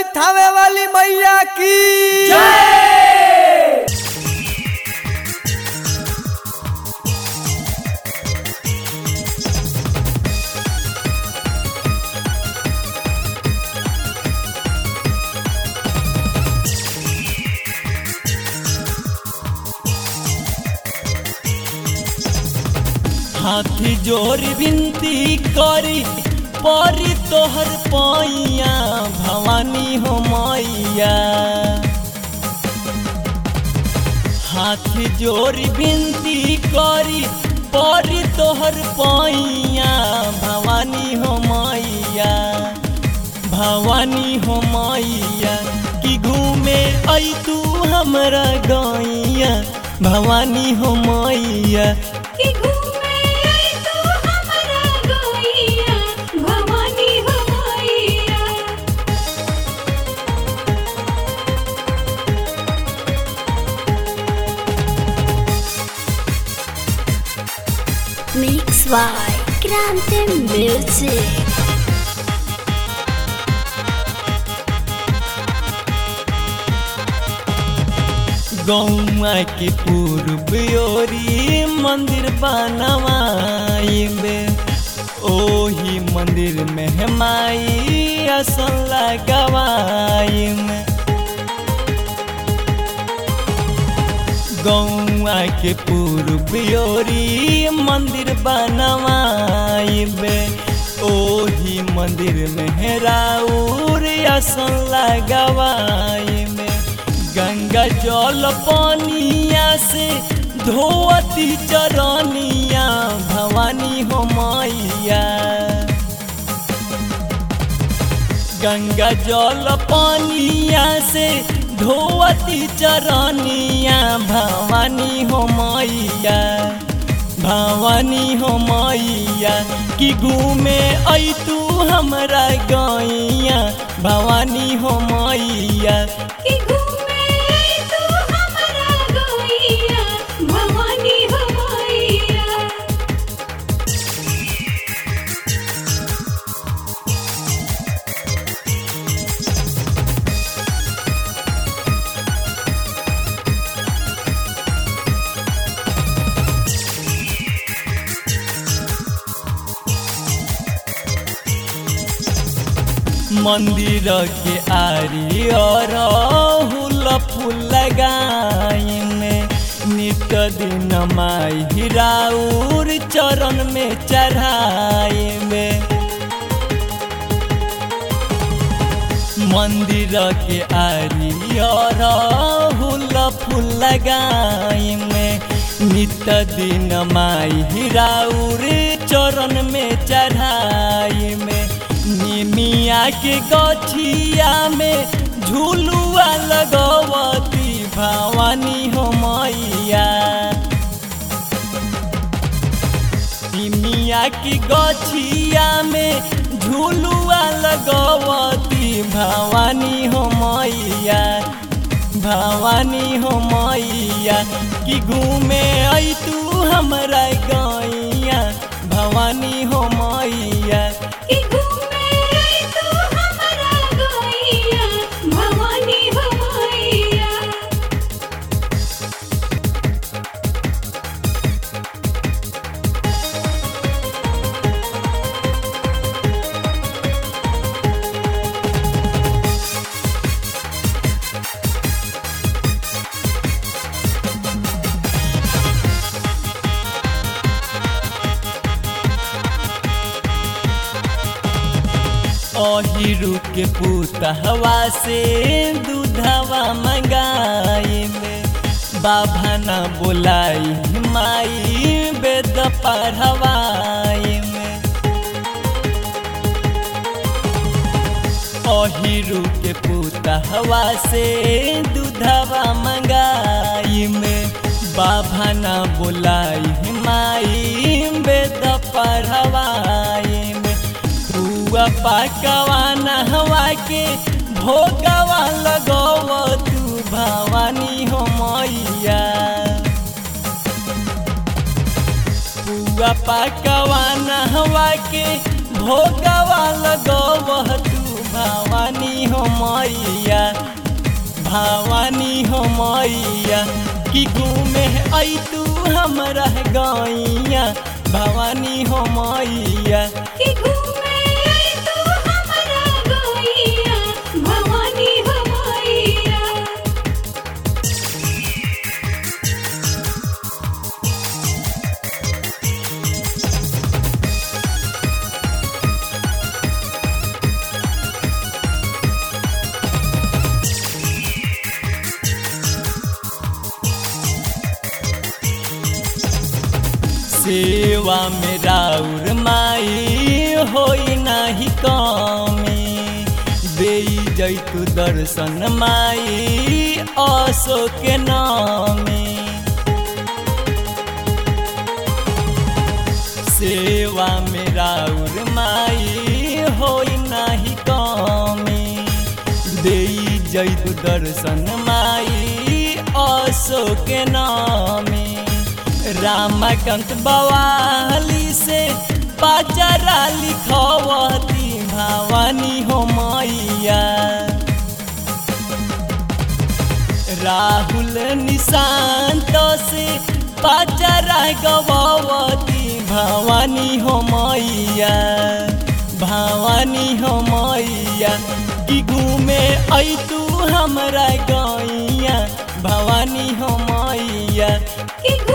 बोली थावे वाली मैया की हाथी जोर विनती करी परी तोहर पैया भवानी हो मैया हाथी जोर विनती करी परी तोहर पैया भवानी हो मैया भवानी हो मैया कि घूमे आई तू हमरा गैया भवानी हो मैया कि घूमे आई तू हमरा गैया भवानी हो मैया Mix by Grande Music गौआ के पूर्व ओरी मंदिर बनवाइबे ओही मंदिर में हमाई असन लगवाइमे गौआ के पूर्व ओरी मंदिर बनवाइबे ओही मंदिर में राउर असन लगवाइमे गंगा जल पानिया से धोती चरनिया भवानी हो मैया गंगा जल पानिया से धोती चरनिया भवानी हो मैया भवानी हो मैया कि घूमे आई तू हमरा गैया भवानी हो मैया कि घूमे आई तू हमरा गैया भवानी हो मैया मंदिर के आरी और हुल फूल लगाइने नित दिन माई हिराउर चरण में चढ़ाइबे मंदिर के आरी और हुल फूल लगाइमे नित दिन माई हिराउर चरण में चढ़ाइमे निमिया के गछिया में झूलुआ लगवती भवानी हो मैया निमिया की गछिया में झूलुआ लगवती भवानी हो मैया भवानी हो मैया कि घूमे आई तू हमरा गैया भवानी हो मैया कि घूमे आई तू हमरा गैया भवानी हो मैया अहिरु के पुतहवा से दूधवा मंगाइबे बाबा न बोलाई माई वेद पढ़वाइमे अहिरु के पुतहवा से दूधवा मंगाइमे बाबा न बोलाई माई वेद पढ़वाइमे रुआ पाकवा नहवा के भोगवा लगव तू भवानी हो मैया पुआ पाकवा नहवा के भोगवा लगव तू भवानी हो हो मैया भवानी हो मैया कि घूमे आई तू हमरा गैया भवानी हो मैया कि घूमे आई तू हमरा गैया भवानी हो मैया सेवा में राउर माई होई नाही कमी दे जैतु दर्शन माई असो के नामी सेवा में राउर माई होई नाही कमी दे जैतु दर्शन माई असो के नामी रामकांत बवाली से पाचरा लिखवती भवानी हो मैया राहुल निशांत से पाचरा गवावती भवानी हो मैया भवानी हो मैया कि घूमे आई तू हमरा गैया भवानी हो मैया कि